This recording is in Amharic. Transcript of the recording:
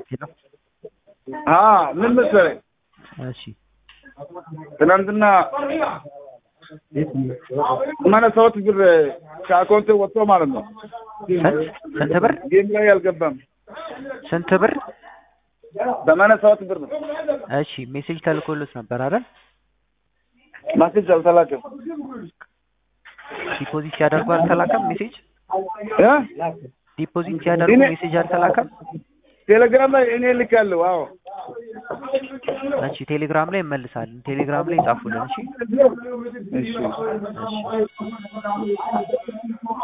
ሄሎ አ ምን መሰለኝ እሺ ትናንትና ማለት ሰዎች ብር ከአካውንት ወጥቶ ማለት ነው። ስንት ስንት ብር ጌም ላይ አልገባም። ስንት ብር? ሰማንያ ሰባት ብር ነው። እሺ ሜሴጅ ተልኮሎት ነበር አይደል? ማስጅ አልተላከም ዲፖዚት ሲያደርጉ አልተላከም ሜሴጅ? እ ዲፖዚት ሲያደርጉ እኔ- ሜሴጅ አልተላከም? ቴሌግራም ላይ እኔ ልካለሁ። አዎ እሺ ቴሌግራም ላይ እመልሳለን። ቴሌግራም ላይ ጻፉልን። እሺ እሺ እሺ